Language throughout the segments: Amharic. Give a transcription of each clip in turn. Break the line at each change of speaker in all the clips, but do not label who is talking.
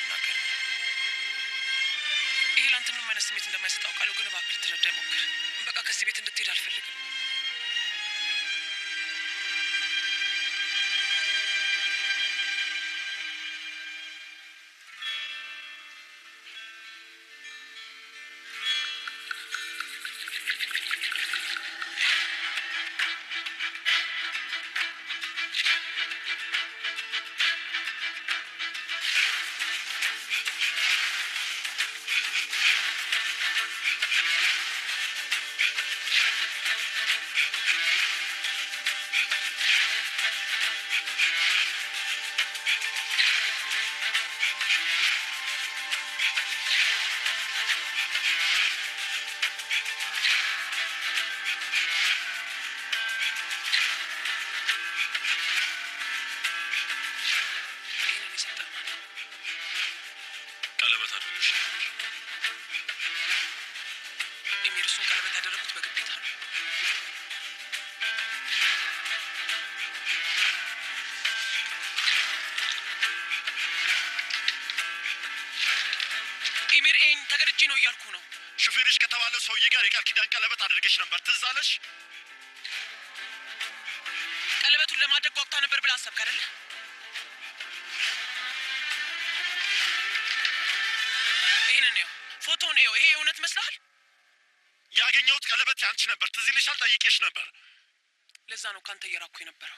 አልናገርም። ይሄ ለአንተ ምንም አይነት ስሜት እንደማይሰጥ አውቃለሁ፣ ግን እባክህ ልትረዳኝ ሞክር። በቃ ከዚህ ቤት እንድትሄድ አልፈልግም። ይህንን የሰጠህ ማን ነው?
ቀለበት አድርገሽ ነበር።
ኤሚር፣ እሱን ቀለበት ያደረጉት በግዴታ ነው። ኤሚር፣ ይሄን ተገድጄ ነው እያልኩ ነው።
ሹፌርሽ ከተባለ ሰውዬ ጋር የቃል ኪዳን ቀለበት አድርገሽ ነበር። ትዝ አለሽ?
ቀለበቱን ለማድረግ ጓጉታ ነበር ብለህ አሰብክ አይደለ? ይህንን ይኸው፣ ፎቶውን ይኸው። ይሄ እውነት መስልሃል?
ያገኘሁት ቀለበት ያንቺ ነበር። ትዝ ይልሻል? ጠይቄሽ ነበር።
ለዛ ነው ካንተ እየራኩ የነበረው።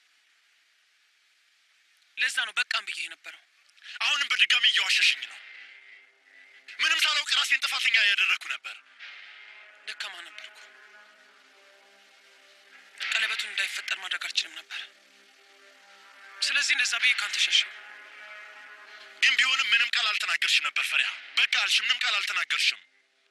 ለዛ ነው በቃም ብዬ የነበረው።
አሁንም በድጋሚ እየዋሸሽኝ ነው። ምንም ሳላውቅ ራሴን ጥፋተኛ ያደረግኩ ነበር።
ደካማ ነበርኩ። ቀለበቱን እንዳይፈጠር ማድረግ አልችልም ነበር። ስለዚህ እንደዛ ብዬ ካንተ ሸሸው።
ግን ቢሆንም ምንም ቃል አልተናገርሽ ነበር ፈሪያ። በቃ አልሽ፣ ምንም ቃል አልተናገርሽም።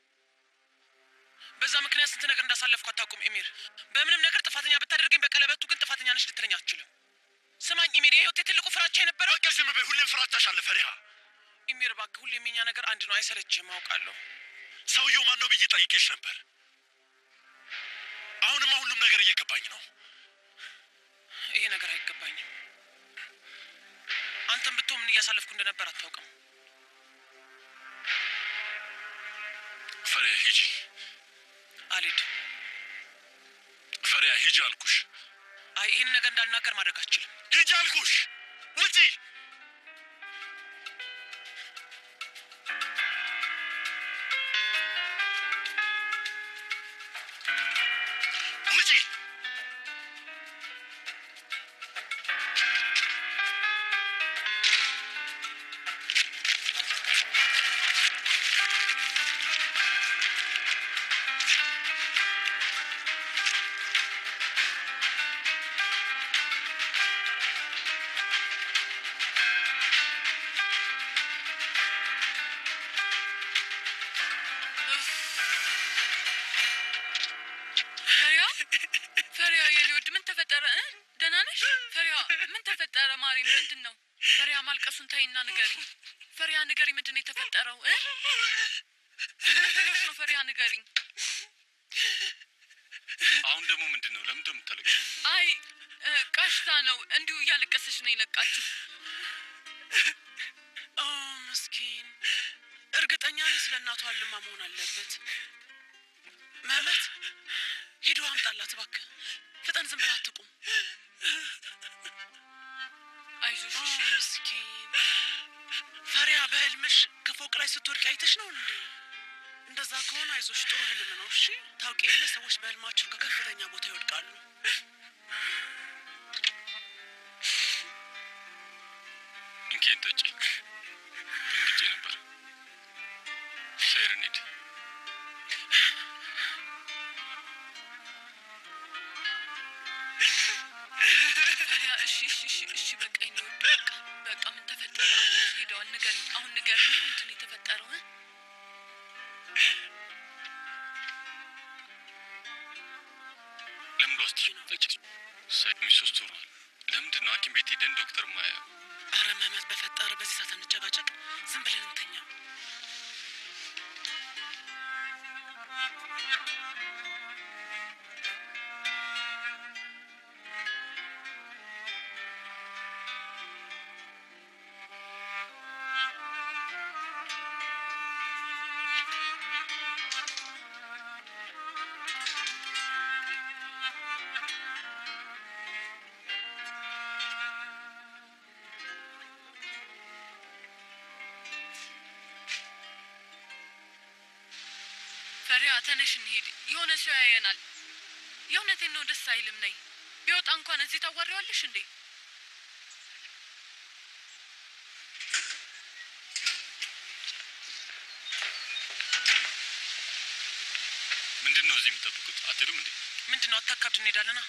በዛ ምክንያት ስንት ነገር እንዳሳለፍኩ አታውቁም ኤሚር። በምንም ነገር ጥፋተኛ ብታደርገኝ በቀለበቱ ግን ጥፋተኛ ነች ልትለኝ አትችልም። ስማኝ ኤሚር፣ የህይወቴ ትልቁ ፍራቻ የነበረው
በቃ ዝም በይ። ሁሌም ፍራቻሽ አለ ፈሪሃ።
ኤሚር፣ እባክህ ሁሌም የኛ ነገር አንድ ነው። አይሰለችህም? አውቃለሁ።
ሰውየው ማን ነው ብዬ ጠይቄሽ ነበር። አሁንማ ሁሉም ነገር እየገባኝ ነው።
ይሄ ነገር አይገባኝም። አንተም ብትሆን ምን እያሳለፍኩ እንደነበር አታውቅም።
ፈሪያ ሂጂ፣
አልሄድም።
ፈሪያ ሂጂ አልኩሽ።
አይ ይህን ነገር እንዳልናገር ማድረግ አትችልም።
ሂጂ አልኩሽ። ውጪ። ውጪ።
ፈሪያ ፈሪያ የኔ ውድ ምን ተፈጠረ እ? ደህና ነሽ ፈሪያ ምን ተፈጠረ ማሪ ምንድን ነው ፈሪያ ማልቀሱን ተይና ንገሪ ፈሪያ ንገሪ ምንድን ነው የተፈጠረው እ? ምን ብሎሽ ነው ፈሪያ ንገሪ
አሁን ደግሞ ምንድን ነው? ለምን እንደምታለቅ
አይ እ፣ ቀሽታ ነው እንዲሁ እያለቀሰች ነው የነቃችሁ
ኦ ምስኪን፣ እርግጠኛ ነኝ ስለ እናቷ ልማ መሆን አለበት። መመት ሄዶ አምጣላት እባክህ። ፍጠን፣ ዝም ብላ አትቁም።
አይዞሽ
ኦ
እሺ።
ምስኪን ፈሪያ፣ በህልምሽ ከፎቅ ላይ ስትወድቅ አይተሽ ነው እንዴ? እንደዛ ከሆነ አይዞሽ፣ ጥሩ ህልም ነው። እሺ ታውቂ የለ ሰዎች በህልማቸው ከከፍተኛ ቦታ ይወድቃሉ።
እንኬን ጠጪ። እንግጬ ነበር። ሰይር እንሂድ።
ፈሪያ እሺ እሺ እሺ እሺ በቃ የኔ ውድ በቃ በቃ ምን ተፈጠረ አሁን ሄደዋል ንገሪ አሁን ንገሪ ምንድን ነው የተፈጠረው እ?
ለምን ልወስድሽ ነው? ጠጪ። ሰይድ ሶስት ወሯል። ለምንድን ነው ሐኪም ቤት ሄደን ዶክተር ማያ
አረ መመት በፈጠረ በዚህ ሰዓት እንጨቃጨቅ። ዝም ብለን እንተኛ።
ተነሽ እንሂድ። የሆነ ሰው ያየናል። የእውነቴን ነው፣ ደስ አይልም። ነይ። ቢወጣ እንኳን እዚህ ታዋሪዋለሽ እንዴ?
ምንድን ነው እዚህ የምጠብቁት? አትሄዱም እንዴ?
ምንድን ነው አታካብድ፣ እንሄዳለና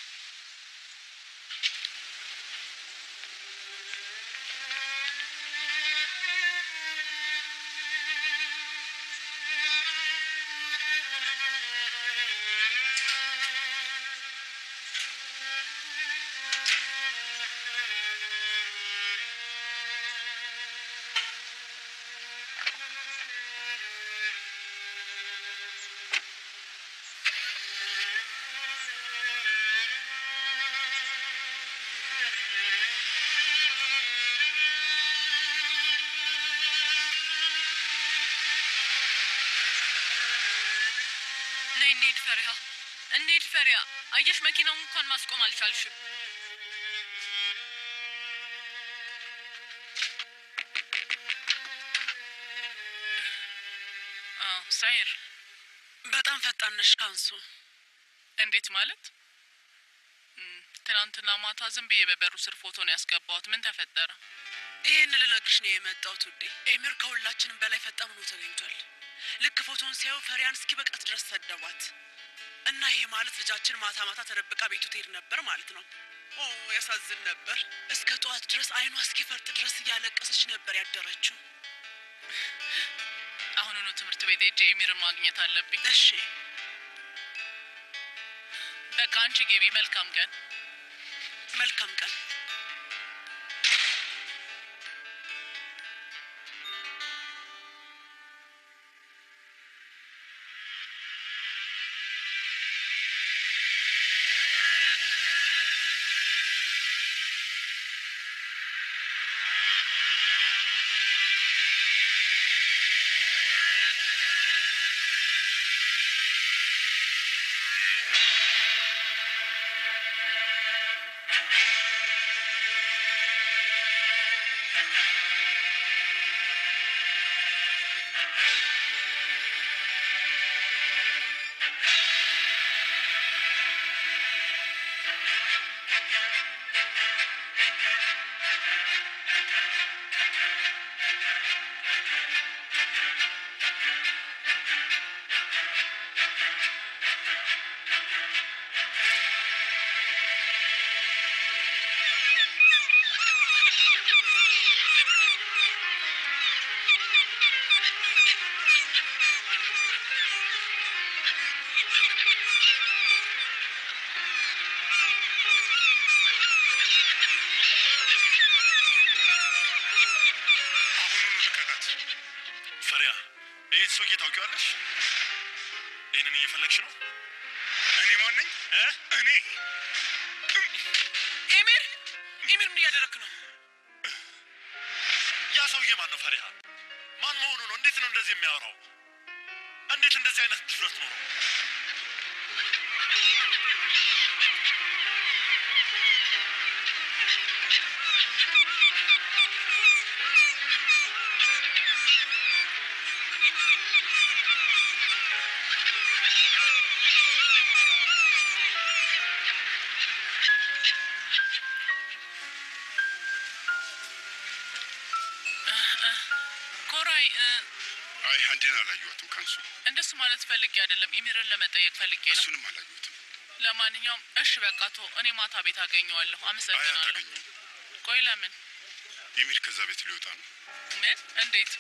ነይ እንሂድ ፈሪሃ፣ እንሂድ ፈሪሃ። አየሽ መኪናውን እንኳን ማስቆም አልቻልሽም።
አዎ ሳይር፣
በጣም ፈጣን ነሽ ካንሱ።
እንዴት ማለት? እም፣ ትናንትና ማታ ዝም ብዬ በበሩ ስር ፎቶ ነው ያስገባሁት። ምን ተፈጠረ?
ይህን ልነግርሽ ነው የመጣሁት ውዴ። ኤሚር ከሁላችንም በላይ ፈጣን ሆኖ ተገኝቷል። ልክ ፎቶን ሲያዩ ፈሪያን እስኪ በቃት ድረስ ሰደቧት እና ይሄ ማለት ልጃችን ማታ ማታ ተደብቃ ቤቱ ትሄድ ነበር ማለት ነው። ኦ ያሳዝን ነበር። እስከ ጠዋት ድረስ አይኗ እስኪፈርጥ ድረስ እያለቀሰች ነበር ያደረችው።
አሁኑኑ ትምህርት ቤት ሄጄ ኤሚርን ማግኘት አለብኝ።
እሺ
በቃ አንቺ ግቢ። መልካም ቀን።
መልካም ቀን።
አሁኑኑ ልቀቃት። ፈሪያ፣ ይህን ሰውዬ ታውቂዋለሽ? ይህንን እየፈለግሽ ነው? እኔ ማን ነኝ? እ? እኔ
ኤሚር ኤሚር ምን እያደረክ ነው?
ያ ሰውዬ ማን ነው? ፈሪሃ ማን መሆኑ ነው? እንዴት ነው እንደዚህ የሚያወራው? እንዴት እንደዚህ አይነት ድፍረት ኖረው?
ኮራይ እ፣
አይ አንዴን አላየኋትም። ካንሱ
እንደሱ ማለት ፈልጌ አይደለም። ኤሚርን ለመጠየቅ ፈልጌ ነው።
እሱንም አላየሁትም።
ለማንኛውም እሺ በቃ ቶ እኔ ማታ ቤት አገኘዋለሁ።
አይ
አመሰግናለሁ።
አታገኘውም።
ቆይ ለምን?
ኤሚር ከዛ ቤት ሊወጣ ነው።
ምን? እንዴት?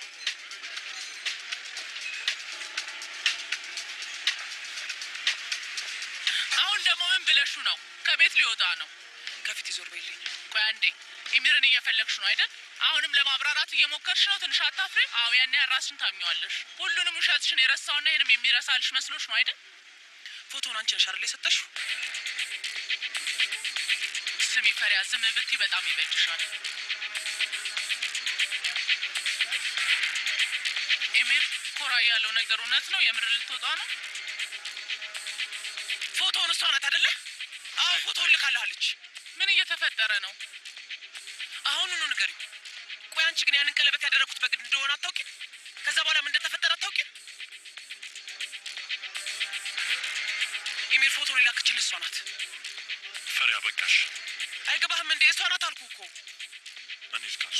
አሁን ደግሞ ምን ብለሹ ነው? ከቤት ሊወጣ ነው።
ከፊት ይዞር በይልኝ።
ቆይ አንዴ፣ ኢሚርን እየፈለግሽ ነው አይደል? አሁንም ለማብራራት እየሞከርሽ ነው። ትንሽ አታፍሬ? አዎ፣ ያን ያህል ራስሽን ታምኘዋለሽ። ሁሉንም ውሸትሽን የረሳውና ይህንም የሚረሳልሽ መስሎሽ ነው አይደል?
ፎቶውን አንቺ ነሽ አይደል የሰጠሽው?
ስሚ ፈሪያ፣ ዝም ብትይ በጣም ይበጅሻል። ኤሚር፣ ኮራ ያለው ነገር እውነት ነው? የምር ልትወጣ ነው?
ፎቶውን እሷ ናት አይደለ? አዎ ፎቶውን ልካልሃለች።
ምን እየተፈጠረ ነው?
አሁኑኑ ንገሪኝ። ቆይ አንቺ ግን ያንን ቀለበት ያደረኩት በግድ እንደሆነ አታውቂም? ከዛ በኋላ ምን እንደተፈጠረ አታውቂም? ኢሜል ፎቶ ላክችል እሷ ናት።
ፈሪያ በቃሽ።
አይገባህም እንዴ? እሷ ናት አልኩ እኮ።
እኔ እስካሱ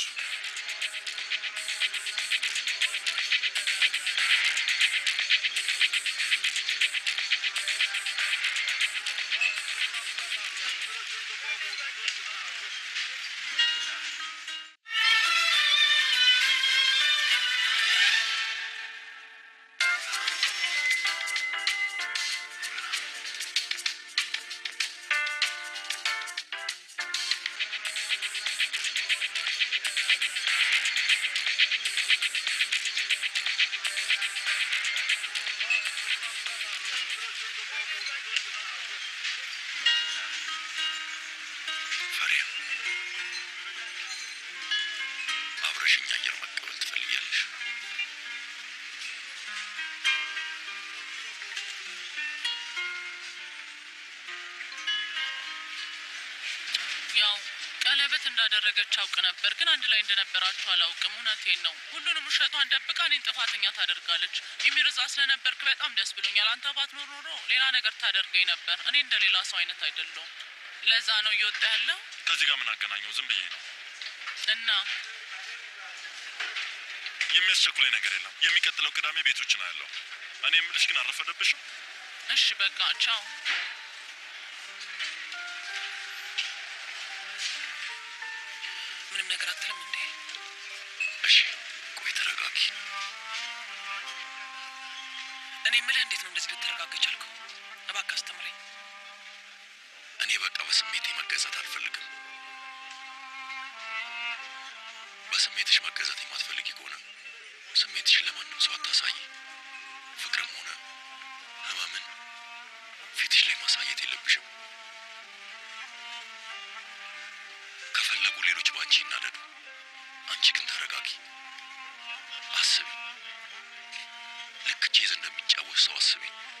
ፈሪያ አብረሽኝ አየር መቀበል ትፈልጊያለሽ?
ያው ቀለበት እንዳደረገች አውቅ ነበር፣ ግን አንድ ላይ እንደነበራችሁ አላውቅም። እውነቴን ነው። ሁሉንም ውሸቷን ደብቃ እኔን ጥፋተኛ ታደርጋለች። ኢሚር እዛ ስለነበርክ በጣም ደስ ብሎኛል። አንተ ባትኖር ኖሮ ሌላ ነገር ታደርገኝ ነበር። እኔ እንደ ሌላ ሰው አይነት አይደለሁም። ለዛ ነው እየወጣ ያለው
ከዚህ ጋር ምን አገናኘው? ዝም ብዬ ነው።
እና
የሚያስቸኩለኝ ነገር የለም። የሚቀጥለው ቅዳሜ ቤቶችን አያለው። እኔ የምልሽ ግን አረፈደብሽም?
እሺ በቃ ቻው።
ምንም ነገር አትልም እንዴ?
እሺ ቆይ ተረጋጊ።
እኔ የምልህ እንዴት ነው እንደዚህ ልትረጋጋ ቻልከው? እባክህ አስተምረኝ።
እኔ በቃ በስሜቴ መገዛት አልፈልግም። በስሜትሽ መገዛት የማትፈልጊ ከሆነ ስሜትሽን ለማንም ሰው አታሳይ። ፍቅርም ሆነ ህመምን ፊትሽ ላይ ማሳየት የለብሽም። ከፈለጉ ሌሎች በአንቺ ይናደዱ፣ አንቺ ግን ተረጋጊ። አስቢ፣ ልክ ቼዝ እንደሚጫወት ሰው አስቢ።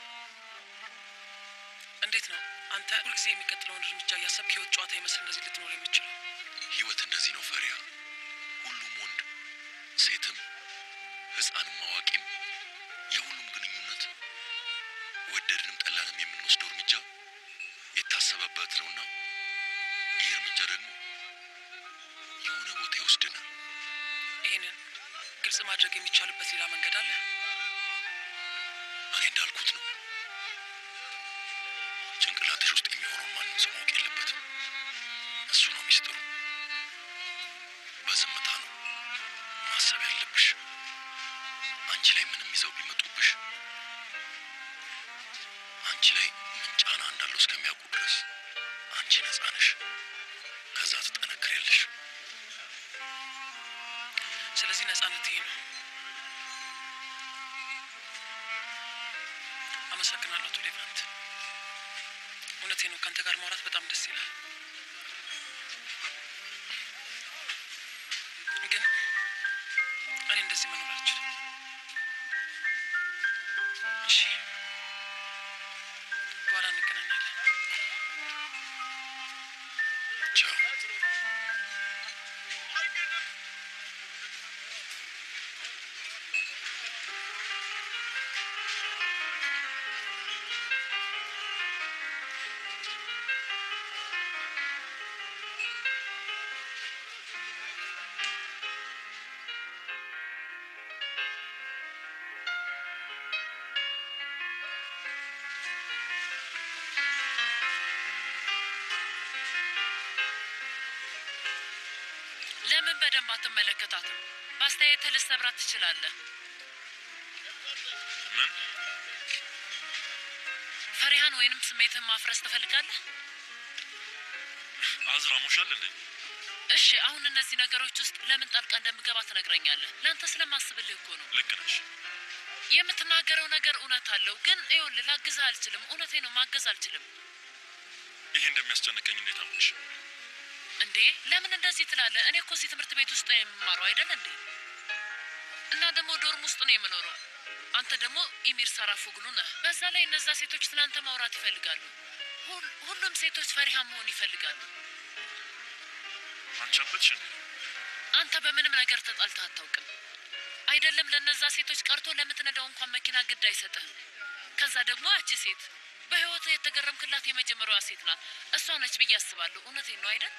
እንዴት ነው አንተ ሁልጊዜ የሚቀጥለውን እርምጃ እያሰብክ ህይወት ጨዋታ ይመስል እንደዚህ ልትኖር የምችለው?
ህይወት እንደዚህ ነው ፈሪያ። ሁሉም ወንድ ሴትም ህፃንም አዋቂም የሁሉም ግንኙነት ወደድንም ጠላንም የምንወስደው እርምጃ የታሰበበት ነውና ይህ እርምጃ ደግሞ የሆነ ቦታ ይወስድናል።
ይህንን ግልጽ ማድረግ የሚቻልበት ሌላ መንገድ አለ?
እኔ እንዳልኩት ነው። ጭንቅላትሽ ውስጥ የሚሆነውን ማንም ሰው ማወቅ የለበትም። እሱ ነው ሚስጥሩ። በዝምታ ነው ማሰብ ያለብሽ። አንቺ ላይ ምንም ይዘው ቢመጡብሽ አንቺ ላይ ምን ጫና እንዳለው እስከሚያውቁ ድረስ አንቺ ነፃ ነሽ። ከዛ ትጠነክሬለሽ።
ስለዚህ ነጻነት ይሄ ነው። አመሰግናለሁ አቶ ሌቫንት። እውነቴ ነው። ከአንተ ጋር ማውራት በጣም ደስ ይላል። ግን እኔ እንደዚህ መኖር አልችልም። እሺ፣ በኋላ እንገናኛለን።
ቻው።
ለምን በደንብ አትመለከታትም? በአስተያየትህ ልትሰብራት ትችላለህ።
ምን
ፈሪሃን ወይንም ስሜትህን ማፍረስ ትፈልጋለህ?
አዝራ ሞሻል እንዴ?
እሺ፣ አሁን እነዚህ ነገሮች ውስጥ ለምን ጣልቃ እንደምገባ ትነግረኛለህ። ለአንተ ስለማስብልህ እኮ ነው።
ልክ ነሽ።
የምትናገረው ነገር እውነት አለው፣ ግን ይኸውልህ ላግዝህ አልችልም። እውነቴ ነው፣ ማገዝ አልችልም።
ይሄ እንደሚያስጨንቀኝ እንዴት አወቅሽ?
እንዴ ለምን እንደዚህ ትላለህ? እኔ እኮ እዚህ ትምህርት ቤት ውስጥ ነው የምማረው አይደል እንዴ? እና ደግሞ ዶርም ውስጥ ነው የምኖረው። አንተ ደግሞ ኢሚር ሳራፎግሉ ነህ። በዛ ላይ እነዛ ሴቶች ስለአንተ ማውራት ይፈልጋሉ። ሁል- ሁሉም ሴቶች ፈሪሃ መሆን ይፈልጋሉ።
አንቺ አበድሽ እንዴ?
አንተ በምንም ነገር ተጣልተህ አታውቅም። አይደለም ለእነዛ ሴቶች ቀርቶ ለምትነዳው እንኳን መኪና ግድ አይሰጥህም። ከዛ ደግሞ ያቺ ሴት በህይወት የተገረምክላት የመጀመሪያዋ ሴት ናት። እሷ ነች ብዬ አስባለሁ። እውነቴን ነው አይደል?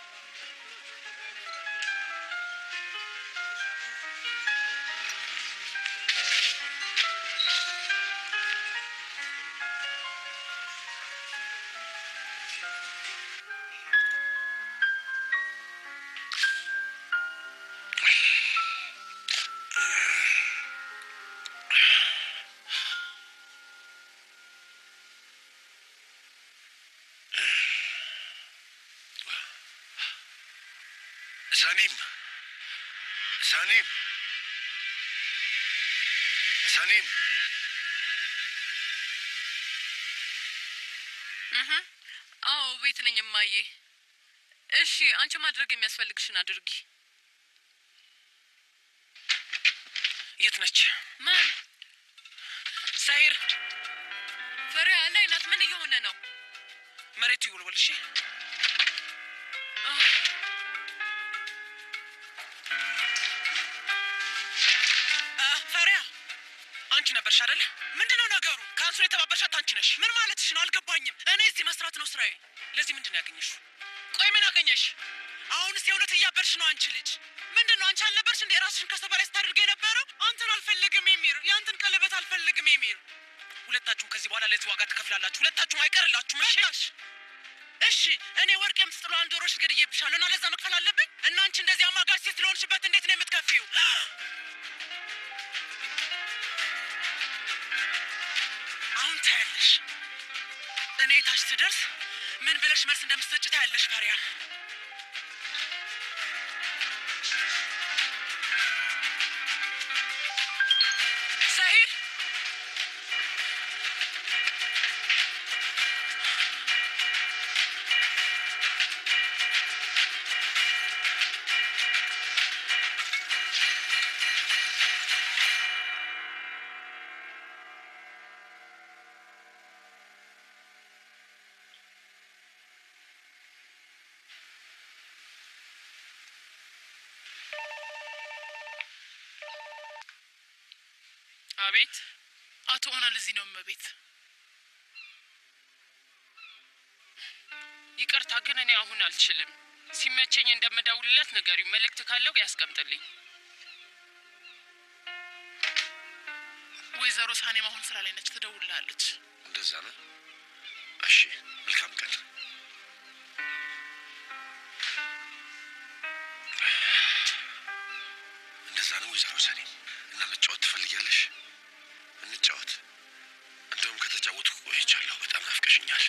ሳኒም ሳኒም ሳኒም
እህ አዎ፣ ቤት ነኝ እማዬ። እሺ፣ አንቺ ማድረግ የሚያስፈልግሽን አድርጊ።
የት ነች?
ማን
ሳይር
ፈሪያ ላይ ናት? ምን እየሆነ ነው?
መሬቱ ይወልወል። እሺ
አህ፣
አ፣ ፈሪያ አንቺ ነበርሽ አይደለ? ምንድነው ነገሩ? ካንሱን የተባበርሻት አንቺ ነሽ። ምን ማለትሽ ነው? አልገባኝም። እኔ እዚህ መስራት ነው ስራዬ። ለዚህ ምንድን ነው ያገኘሽ? ቆይ ምን አገኘሽ? አሁንስ የእውነት እያበርሽ ነው አንቺ ልጅ። ምንድን ነው አንቺ አልነበርሽ እንደ ራስሽን ከሰው በላይ ስታደርገ የነበረው? አንተን አልፈልግም የሚር የአንተን ቀለበት አልፈልግም የሚር። ሁለታችሁም ከዚህ በኋላ ለዚህ ዋጋ ትከፍላላችሁ። ሁለታችሁም አይቀርላችሁም። እሺ እሺ እኔ ወርቅ የምትጥለው አንድ ዶሮሽ ገድዬብሻለሁ እና ለዛ መክፈል አለብኝ? እና አንቺ እንደዚህ አማጋጭ ሴት ስለሆንሽበት እንዴት ነው የምትከፊው? አሁን ታያለሽ። እኔ ታች ስደርስ ምን ብለሽ መልስ እንደምትሰጭ ታያለሽ። ፈሪያ ሰሂር
አቤት አቶ ኦናል እዚህ ነው እመቤት ይቅርታ ግን እኔ አሁን አልችልም ሲመቸኝ እንደምደውልለት ንገሪው መልእክት ካለው ያስቀምጥልኝ ወይዘሮ ሳኔም አሁን ስራ ላይ ነች ትደውልላለች
እንደዛ ነው። እሺ፣ መልካም ቀን። እንደዛ ነው ወይዘሮ ሰኔ። እና መጫወት ትፈልጊያለሽ? እንጫወት። እንደውም ከተጫወትኩ ቆይቻለሁ። በጣም ናፍቀሽኛል።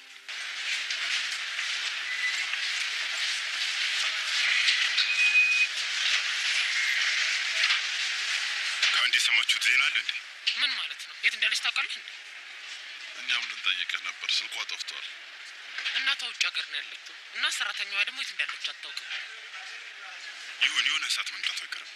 ከአንድ የሰማችሁት ዜና አለ እንዴ?
ምን ማለት ነው የት እንዳለች ታውቃለህ እንዴ
እኛም ልንጠይቅህ ነበር፣ ስልኳ ጠፍቷል።
እናቷ ውጭ ሀገር ነው ያለችው እና ሰራተኛዋ ደግሞ የት እንዳለች አታውቅም
ይሁን የሆነ ሰዓት መምጣቱ አይቀርም።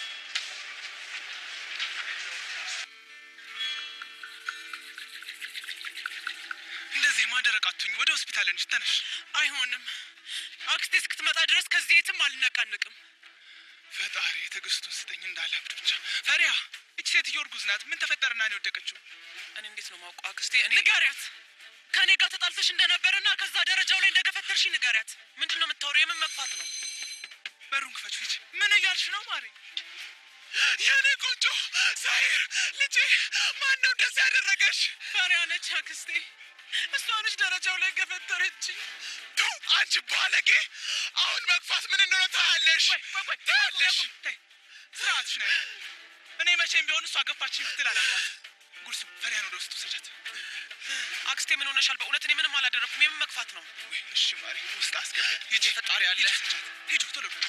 እንደዚህ ማደረግ አትሁኝ። ወደ ሆስፒታል እንጂ ተነሽ። አይሆንም። አክስቴ እስክትመጣ ድረስ ከዚህ የትም አልነቃንቅም። ፈጣሪ ትዕግስቱን ስጠኝ እንዳላብድ ብቻ። ፈሪያ፣ እች ሴትዮ እርጉዝ ናት። ምን ተፈጠረና ነው የወደቀችው? እኔ እንዴት ነው ማውቀው? አክስቴ ንገሪያት። ከእኔ ጋር ተጣልተሽ እንደነበረና ከዛ ደረጃው ላይ እንደገፈተርሽ ንገሪያት። ምንድን ነው የምታወሪው? የምን መግፋት ነው? በሩን ክፈች። ሂጂ። ምን እያልሽ ነው ማሪ? የኔ ቆንጆ ሳይር ልጄ፣ ማን ነው እንደዚህ ያደረገሽ? ፈሪያ ነች አክስቴ። እሷ ነች ደረጃው ላይ ገፈተረች። አንቺ ባለጌ! አሁን መግፋት ምን እንደሆነ ታያለሽ፣ ታያለሽ። ስርዓትሽ ነ እኔ መቼም ቢሆን እሷ ገፋችን ብትል አላማት። ጉርሱ ፈሪያን ወደ ውስጥ ውሰጃት። አክስቴ ምን ሆነሻል? በእውነት እኔ ምንም አላደረኩም። የምን መግፋት ነው? እሺ ማሪ፣ ውስጥ አስገቢያት። ሂጂ፣ ፈጣሪ አለ። ሂዱ ቶሎ በሉ።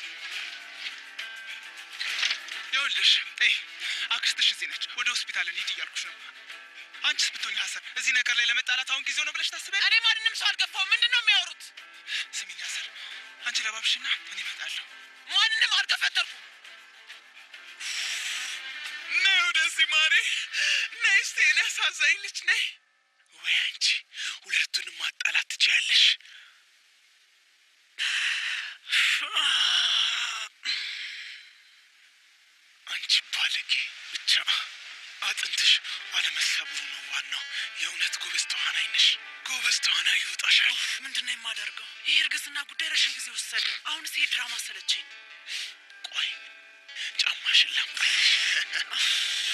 ይኸውልሽ ይ አክስትሽ እዚህ ነች። ወደ ሆስፒታል እንሂድ እያልኩሽ ነው። አንቺስ ብትሆኝ ሀሰን እዚህ ነገር ላይ ለመጣላት አሁን ጊዜው ነው ብለሽ ታስቢያለሽ? እኔ ማንንም ሰው አልገፋው። ምንድን ነው የሚያወሩት? ስሚኝ ሀሰን፣ አንቺ ለባብሽና እኔ እመጣለሁ። ማንንም አልገፈተርኩም። ነይ ወደዚህ ማሬ፣ ነይ እስቲ እኔ አሳዛኝ ልጅ ነይ። ወይ አንቺ ሁለቱንም ማጣላት ትችያለሽ። አንቺ ባለጌ ብቻ አጥንትሽ አለመሰብሩ ነው ዋናው። የእውነት
ጎበዝ ተዋናይ ነሽ። ጎበዝ ተዋናይ ይወጣሻል።
ምንድን ነው የማደርገው? ይህ እርግዝና ጉዳይ ረዥም ጊዜ ወሰደ። አሁንስ ይሄ ድራማ ሰለቸኝ።
ቆይ ጫማሽን ላምጣልሽ።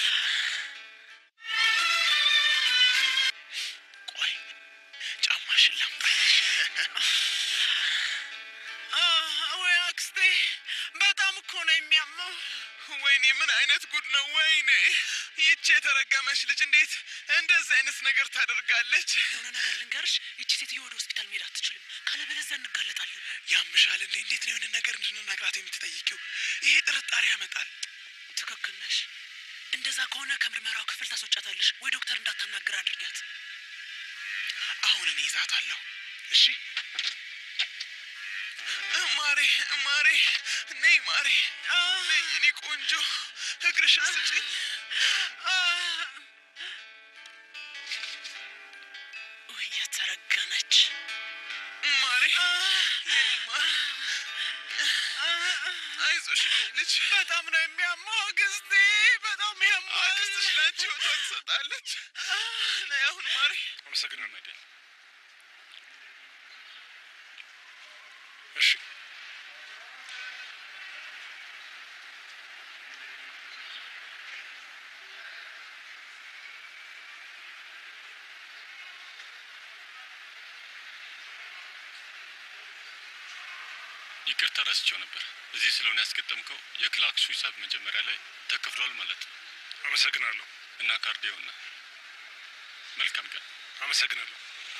ቆይ ጫማሽን ላምጣልሽ።
ወይ አክስቴ፣ በጣም እኮ ነው የሚያመው።
ወይኔ ምን አይነት ጉድ ነው! ወይኔ ይቺ የተረገመች ልጅ እንዴት እንደዚህ አይነት ነገር ታደርጋለች?
የሆነ ነገር ልንገርሽ፣ ይቺ ሴትዮ ወደ ሆስፒታል መሄድ አትችልም። ካለበለዚያ እንጋለጣለን።
ያምሻል እንዴ? እንዴት ነው የሆነ ነገር እንድንነግራት የምትጠይቂው? ይሄ ጥርጣሬ ያመጣል።
ትክክል ነሽ። እንደዛ ከሆነ ከምርመራው ክፍል ታስወጫታለሽ ወይ ዶክተር እንዳታናግር አድርጊያት።
አሁን እኔ ይዛታለሁ። እሺ ማሬ፣ ማሬ፣ ነይ ማሬ፣ ነይ የኔ ቆንጆ፣ እግርሽን ስጭኝ።
ወይ የተረገመች
ማሬ፣ የኔ ማር፣ አይዞሽ የኔ ልጅ።
በጣም ነው የሚያመው አክስቴ፣ በጣም ያማል።
አክስትሽ ላንቺ ህይወቷን ትሰጣለች። ነይ አሁን ማሬ።
አመሰግናለሁ አይደል? እሺ
ይቅርታ ረስቼው ነበር። እዚህ ስለሆነ ያስገጠምከው የክላክሱ ሂሳብ መጀመሪያ ላይ ተከፍሏል ማለት ነው
አመሰግናለሁ።
እና ካርዲዮና መልካም ቀን።
አመሰግናለሁ።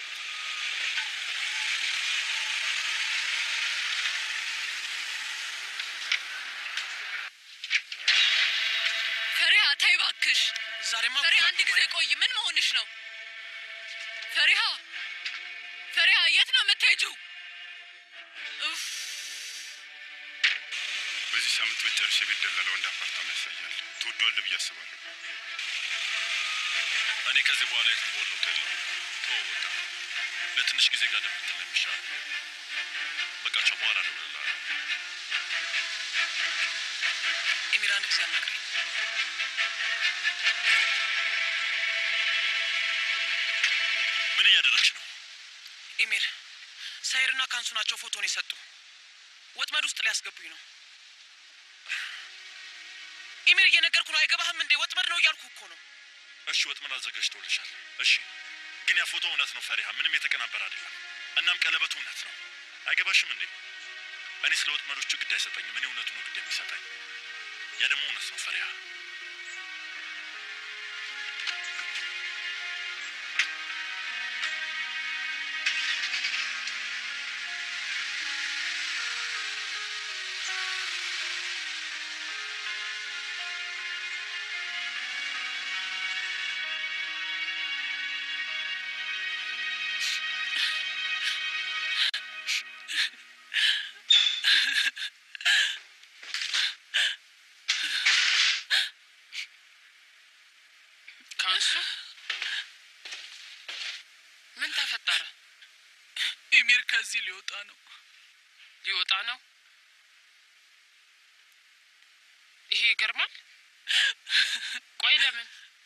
ፈሪሃ ተይ እባክሽ።
ዛሬማ
ፈሪሃ
ጉድ
አንድ
ነው
ጊዜ
ማየው።
ቆይ። ምን መሆንሽ ነው? ፈሪሃ ፈሪሃ የት ነው የምትሄጂው? ኡፍ
በዚህ ሳምንት መጨረሻ የቤት ደላላ ወንድ አፓርታማ ያሳያል። ትወዷለህ ብዬ አስባለሁ።
እኔ ከዚህ በኋላ የትም በሆን ለውጥ የለውም። ተወው በቃ። ለትንሽ ጊዜ ጋር ደምትል ነው የሚሻለው። በቃ ቻው፣ በኋላ እደውልልሃለሁ።
ኤሚር አንድ ጊዜ አናግረኝ።
ምን እያደረግሽ ነው?
ኤሚር ሳይርና ካንሱ ናቸው ፎቶን የሰጡ። ወጥመድ ውስጥ ሊያስገቡኝ ነው። ኤሚር እየነገርኩ ነው። አይገባህም እንዴ? ወጥመድ ነው እያልኩ እኮ ነው።
እሺ ወጥመድ አዘጋጅተውልሻል። እሺ ግን ያ ፎቶ እውነት ነው ፈሪሃ፣ ምንም የተቀናበረ አይደለም። እናም ቀለበቱ እውነት ነው። አይገባሽም እንዴ? እኔ ስለ ወጥመዶቹ ግድ አይሰጠኝም። እኔ እውነቱ ነው ግድ የሚሰጠኝ። ያ ደግሞ እውነት ነው ፈሪሃ።
ካንሱ ምን ተፈጠረ?
ኤሚር ከዚህ ሊወጣ ነው።
ሊወጣ ነው? ይሄ ይገርማል። ቆይ ለምን?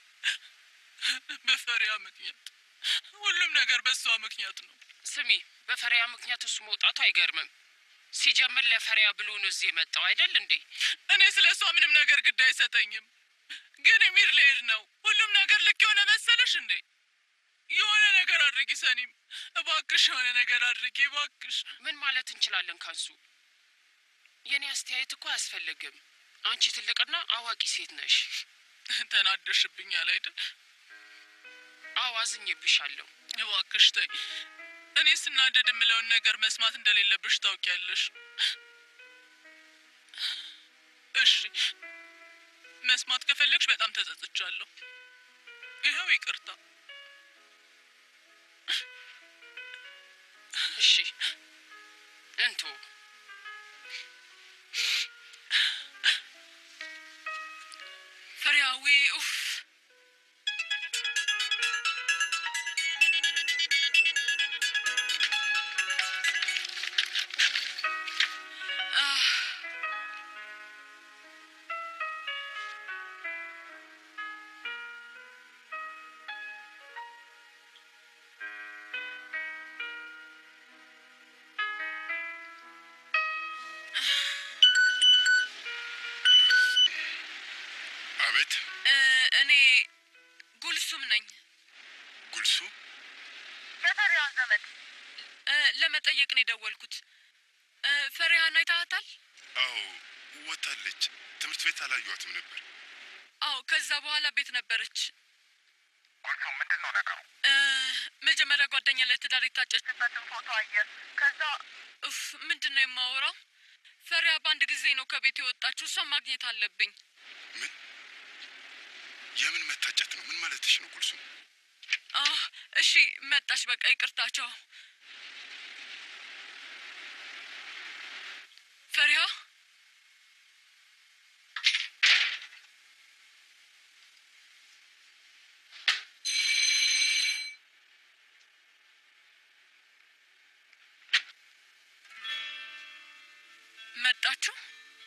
በፈሪያ ምክንያት ሁሉም ነገር በሷ ምክንያት ነው።
ስሚ፣ በፈሪያ ምክንያት እሱ መውጣቱ አይገርምም። ሲጀምር ለፈሪያ ብሎ ነው እዚህ የመጣው አይደል እንዴ?
እኔ ስለ እሷ ምንም ነገር ግድ አይሰጠኝም። ግን ኤሚር ልሄድ ነው። ሁሉም ነገር ልክ የሆነ መሰለሽ እንዴ? የሆነ ነገር አድርጊ ሰኒም፣ እባክሽ የሆነ ነገር አድርጊ እባክሽ።
ምን ማለት እንችላለን ካንሱ? የእኔ አስተያየት እኮ አያስፈልግም። አንቺ ትልቅና አዋቂ ሴት ነሽ።
ተናደሽብኛል አይደል?
አዎ አዝኜብሻለሁ።
እባክሽ ተይ። እኔ ስናደድ የምለውን ነገር መስማት እንደሌለብሽ ታውቂያለሽ። እሺ መስማት ከፈለግሽ በጣም ተጸጽቻለሁ። ይኸው ይቅርታ።
እሺ እንቶ
ፈሪሃዊ ኡፍ አህ፣
አቤት
እ፣ እኔ ጉልሱም ነኝ።
ጉልሱ
የፈሪሃን ዘመድ እ፣ ለመጠየቅ ነው የደወልኩት። እ፣ ፈሪሃን አይታሃታል?
አዎ ወታለች ትምህርት ቤት አላዩዋትም ነበር
አዎ፣ ከዛ በኋላ ቤት ነበረች።
ጉልሱ ምንድን ነው ነገሩ?
እ፣ መጀመሪያ ጓደኛ ለትዳር የታጨችበትን ፎቶ አየ። ከዛ ኡፍ፣ ምንድን ነው የማወራው? ፈሪያ በአንድ ጊዜ ነው ከቤት የወጣችው። እሷን ማግኘት አለብኝ።
ምን የምን መታጨት ነው ምን ማለትሽ ነው ጉልሱ
አህ፣ እሺ መጣች። በቃ ይቅርታቸው። ፈሪሃ መጣችሁ?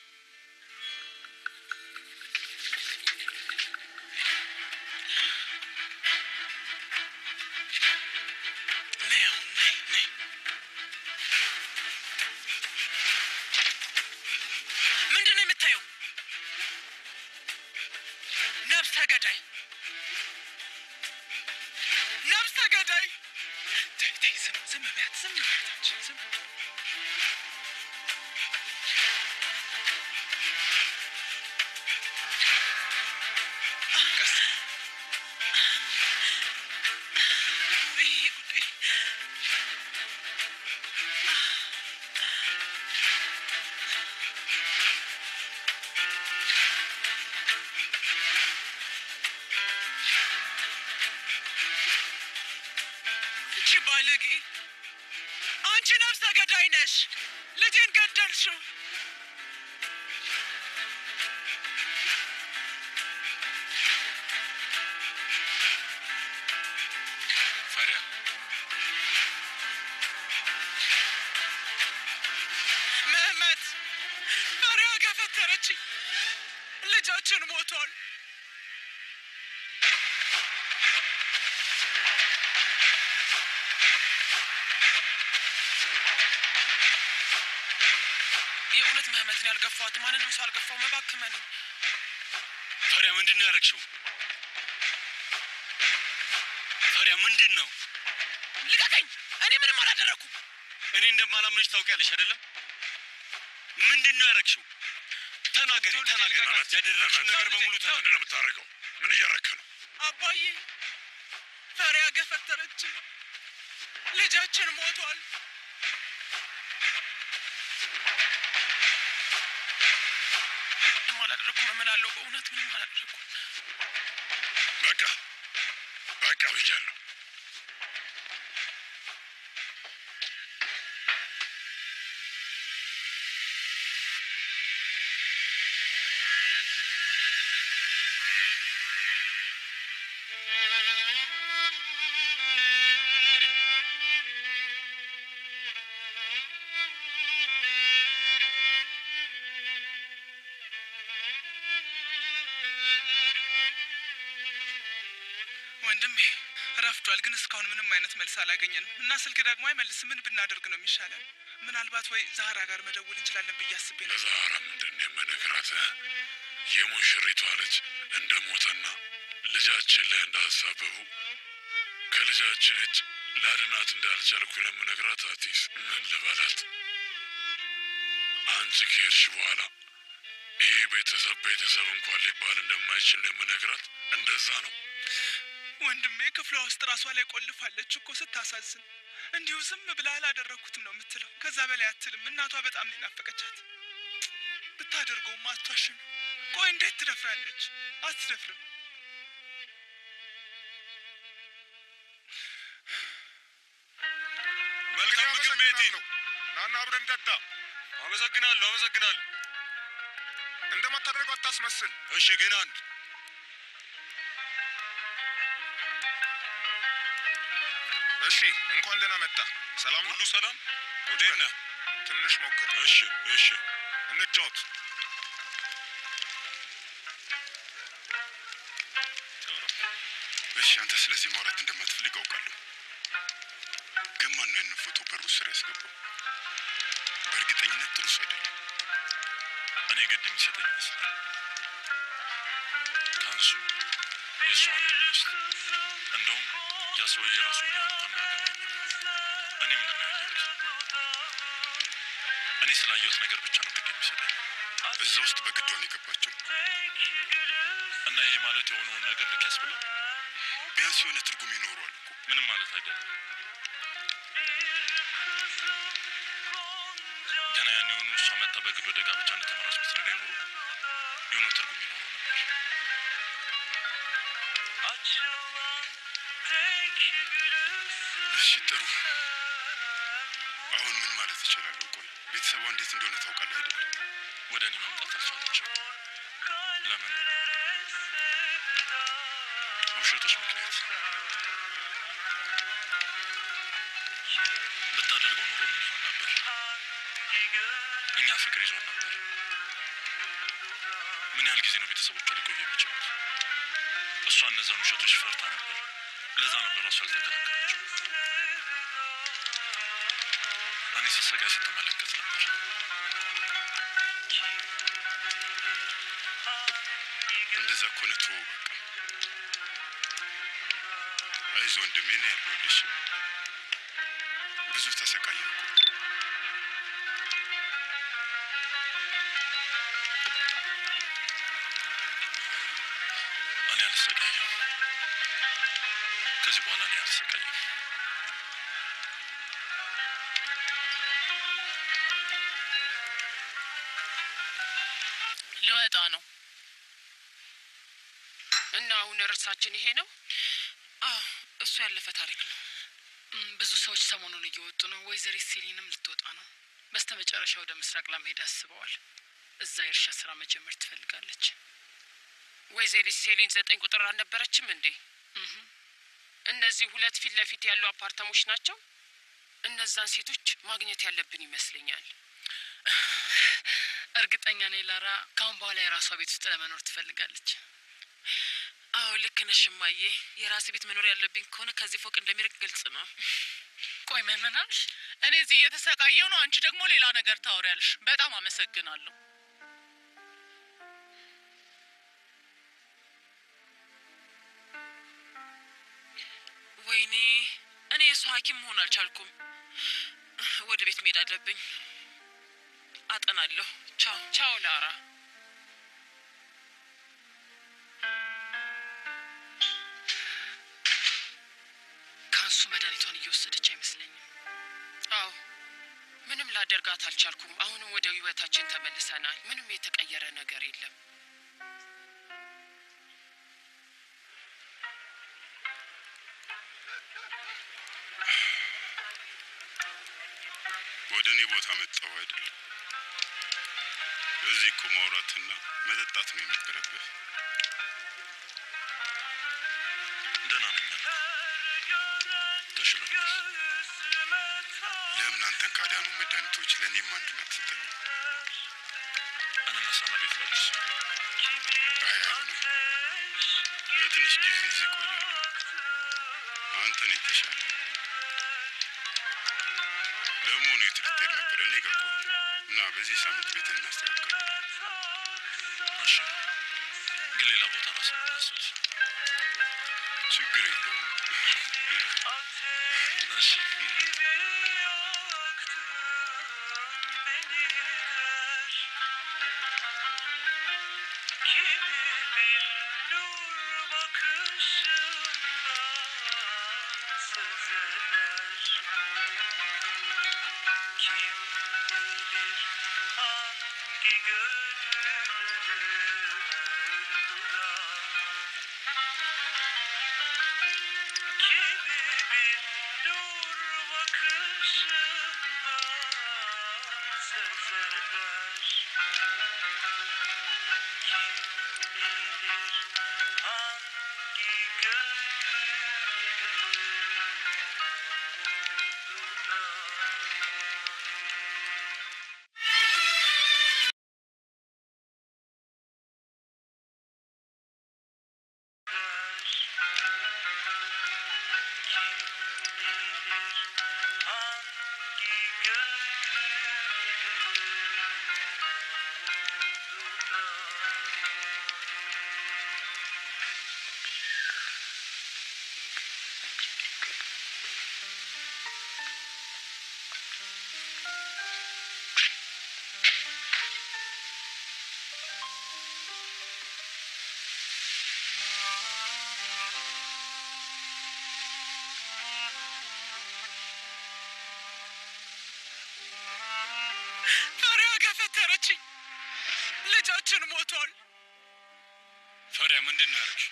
ነይ አሁን ነይ ነይ። ምንድን ነው የምታየው? ነብሰ ገዳይ ነብሰ ገዳይ። ተይ ተይ፣ ዝም ዝም በያት፣ ዝም በያት አንቺ ዝም ቀስ ይሄ ጉዳይ እቺ ባለጌ አንቺ ነፍሰ ገዳይ ነሽ። ልጄን ገደልሽው።
ፈሪያ
ምህመት ፈሪያ ገፈተረችኝ። ልጃችን ሞቷል። የእውነት ምህመትን ያልገፋት ማንንም ሰው አልገፋው። መባክመን
ፈሪያ ምንድን ነው ያደረግሽው? ፈሪያ ምንድን ነው?
ልቀቀኝ! እኔ ምንም አላደረኩም።
እኔ እንደማላምንሽ ታውቂያለሽ አይደለም? ምንድን ነው ያደረግሽው? ተናገሪ፣ ተናገሪ። ያደረግሽው ነገር በሙሉ
ምንድን
ተናገሪ።
ነው የምታደርገው ምን እያረክ ነው
አባዬ ፈሪያ ገፈተረችኝ። ልጃችን ሞቷል። ምንም አላደረኩም እምላለሁ። በእውነት ምንም አላደረኩም።
በቃ በቃ ብያለሁ
ወንድሜ ረፍዷል፣ ግን እስካሁን ምንም አይነት መልስ አላገኘንም እና ስልክ ደግሞ አይመልስም። ምን ብናደርግ ነው የሚሻለን? ምናልባት ወይ ዛህራ ጋር መደወል እንችላለን ብዬ አስቤ ነው።
ለዛራ ምንድን ነው የምነግራት እ? የሙሽሪቷ ልጅ እንደ ሞተና ልጃችን ላይ እንዳሳበቡ ከልጃችን እጅ ላድናት እንዳልቻልኩ ለምነግራት አቲስ ምን ልበላት? አንቺ ከሄድሽ በኋላ ይህ ቤተሰብ ቤተሰብ እንኳን ሊባል እንደማይችል ነው የምነግራት። እንደዛ ነው።
ወንድሜ ክፍሏ ውስጥ ራሷ ላይ ቆልፋለች እኮ ስታሳዝን። እንዲሁ ዝም ብላ አላደረግኩትም ነው የምትለው። ከዛ በላይ አትልም። እናቷ በጣም ነው የናፈቀቻት። ብታደርገውም አትዋሽም። ቆይ እንዴት ትደፍራለች? አትደፍርም።
መልካም ምግብ ሜቲ።
ናና አብረን ጠጣ።
አመሰግናለሁ፣ አመሰግናለሁ።
እንደማታደርገው አታስመስል።
እሺ፣ ግን አንድ
እሺ፣ እንኳን ደህና መጣ። ሰላም ነው?
ሁሉ ሰላም? እንዴት ነህ?
ትንሽ ሞክር።
እሺ፣ እሺ።
እንጫወት። እሺ፣ አንተ ስለዚህ ማውራት እንደማትፈልግ አውቃለሁ። ግን ማን ነው ያንን ፎቶ በሩ ስር ያስገባው? በእርግጠኝነት ጥሩ ሰው አይደለም።
እኔ ግድ የሚሰጠኝ ይመስላል። ካንሱ የእሷ አንድ ሚስት እንደውም ያ ሰውዬ ራሱ ቢሆን እንኳን አያገባኝም። እኔ ምንድን ነው ያየሁት? እኔ ስላየሁት ነገር ብቻ ነው ግድ የሚሰጠኝ።
እዛ ውስጥ በግድ ሆነ የገባቸው።
እና ይሄ ማለት የሆነውን ነገር ልክ ያስብላል።
ቢያንስ የሆነ ትርጉም ይኖረዋል እኮ።
ምንም ማለት አይደለም። ገና ያን የሆኑ እሷ መታ በግድ ወደ ጋብቻ እንደተመራች ብትነግረኝ ኖሮ የሆነ ትርጉም ይኖረው ነበር።
እሺ ጥሩ። አሁን ምን ማለት እችላለሁ? ቆይ ቤተሰቧ እንዴት እንደሆነ ታውቃለህ አይደል?
ወደ እኔ መምጣት አልቻለችም። ለምን? በውሸቶች ምክንያት። ብታደርገው ኖሮ ምን ይሆን ነበር? እኛ ፍቅር ይዞን ነበር። ምን ያህል ጊዜ ነው ቤተሰቦቿ ሊቆዩ የሚችሉት? እሷ እነዛን ውሸቶች ፈርታ ነበር። ለዛ ነው ለራሱ ያልተከላከለችው። እኔ ስሰቃይ ስትመለከት ነበር።
እንደዛ ከሆነ ተወው በቃ። አይዞህ ወንድሜ ነው ያለሁልሽ። ብዙ ተሰቃየሁ እኮ።
እኔ አልሰቃየም። ከዚህ በኋላ እኔ አልሰቃየም።
ልወጣ ነው።
እና አሁን እርሳችን ይሄ ነው።
አዎ እሱ ያለፈ ታሪክ ነው።
እም፣ ብዙ ሰዎች ሰሞኑን እየወጡ ነው። ወይዘሪት ሲሊንም ልትወጣ ነው። በስተ መጨረሻ ወደ ምስራቅ ለመሄድ አስበዋል። እዛ የእርሻ ስራ መጀመር ትፈልጋለች።
ወይዘሪት ሴሊን ዘጠኝ ቁጥር አልነበረችም እንዴ?
እህ፣
እነዚህ ሁለት ፊት ለፊት ያሉ አፓርታሞች ናቸው። እነዛን ሴቶች ማግኘት ያለብን ይመስለኛል።
እርግጠኛ ነኝ ላራ ካሁን በኋላ የራሷ ቤት ውስጥ ለመኖር ትፈልጋለች።
አዎ ልክ ነሽ እማዬ። የራሴ ቤት መኖር ያለብኝ ከሆነ ከዚህ ፎቅ እንደሚርቅ ግልጽ ነው።
ቆይ ምን አልሽ?
እኔ እዚህ እየተሰቃየው ነው፣ አንቺ ደግሞ ሌላ ነገር ታወሪያለሽ። በጣም አመሰግናለሁ።
ወይኔ እኔ የእሱ ሐኪም መሆን አልቻልኩም። ወደ ቤት መሄድ አለብኝ። አጠናለሁ። ቻው።
ቻው ላራ።
ከእሱ መድኃኒቷን እየወሰደች አይመስለኝም።
አዎ ምንም ላደርጋት አልቻልኩም። አሁንም ወደ ህይወታችን ተመልሰናል። ምንም የተቀየረ ነገር የለም።
ወደ እኔ ቦታ መጣሁ አይደል? እዚህ እኮ ማውራትና መጠጣት ነው የነበረብህ።
ደህና ነኝ አልኩ። ተሽሎኛል።
ለምን አንተን ካዳኑ መድኃኒቶች ለእኔም አንዱን አትሰጠኝም?
እንነሳና ቤት ላድርስ።
አይ አይሆንም። ለትንሽ ጊዜ እዚህ እቆያለሁ። አንተን የተሻለ ለመሆኑ የት ልትሄድ ነበር? እኔ ጋር ቆይ እና በዚህ ሳምንት ቤት እናስተካክላለን።
እሺ፣ ግን ሌላ ቦታ ራስን እናስል።
ችግር የለውም።
እሺ
ልጃችን ሞቷል።
ፈሪያ ምንድን ነው ያደረግሽ?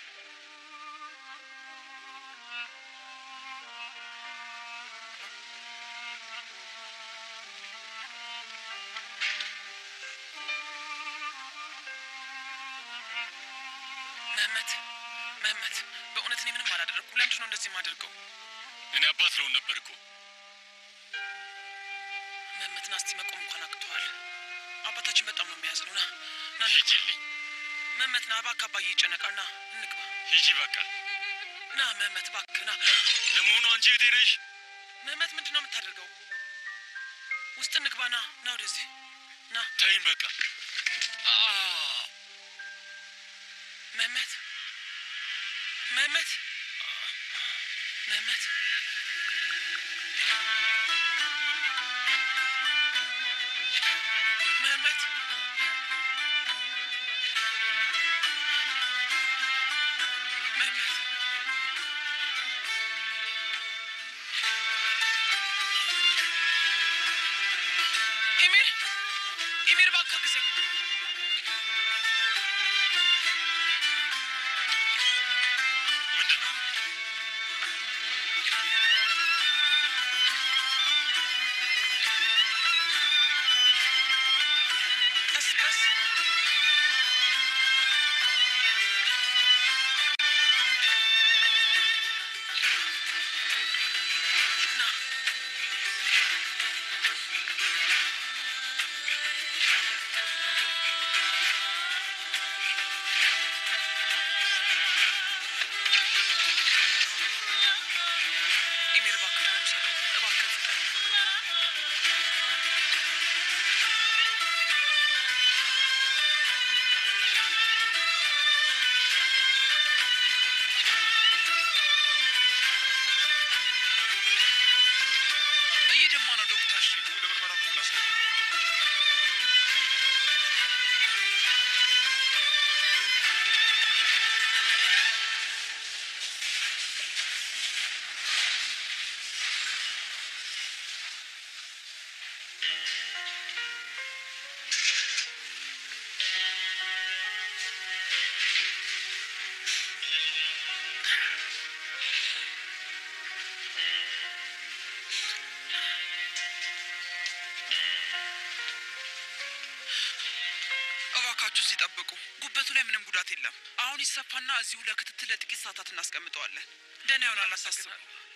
መህመት መህመት፣ በእውነት እኔ ምንም አላደረግኩም። ለምንድን ነው እንደዚህ የማደርገው?
እኔ አባት ለውን ነበር እኮ
መህመት ና እስቲ መቆም እንኳን አቅተዋል። አባታችን በጣም ነው የሚያዝነው። ና ና እንግባ።
ሂጂልኝ፣
መህመት ና እባክህ፣ አባዬ ይጨነቃል። ና እንግባ።
ሂጂ በቃ።
ና መህመት እባክህ ና።
ለመሆኑ አንቺ የት ነሽ?
መህመት ምንድን ነው የምታደርገው? ውስጥ እንግባ። ና ና ወደዚህ ና።
ተይኝ በቃ።
መህመት መህመት መህመት መህመት መህመት ኢሚር ኢሚር እባክህ ጊዜ
ምንድን ነው?
ቀስ ቀስ ና ኢሚር እባክህ ቶሎ ውሰደው እባክህ ፍጠን እየደማ ነው ዶክተር
ወደ ምርመራ ክፍል አስገቡ።
እባካችሁ እዚህ ጠብቁ። ጉበቱ ላይ ምንም ጉዳት የለም። አሁን ይሰፋና እዚሁ ለክትትል ለጥቂት ሰዓታት እናስቀምጠዋለን። ደህና ይሆናል፣ አሳስቡ።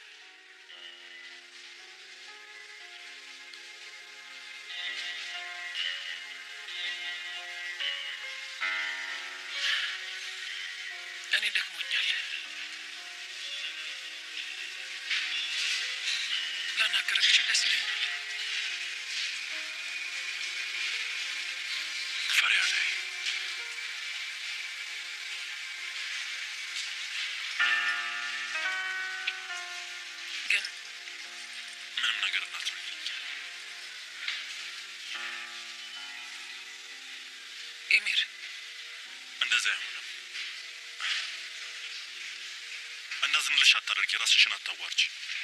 እኔ ደክሞኛል። ላናገርህ ብችል ደስ ይለኛል።
ፈሪያ ተይ።
ግን
ምንም ነገር እንዳትሆኝ።
ኤሚር
እንደዚህ አይሆንም። እንዳዝንልሽ አታደርጊ። ራስሽን አታዋርጂ።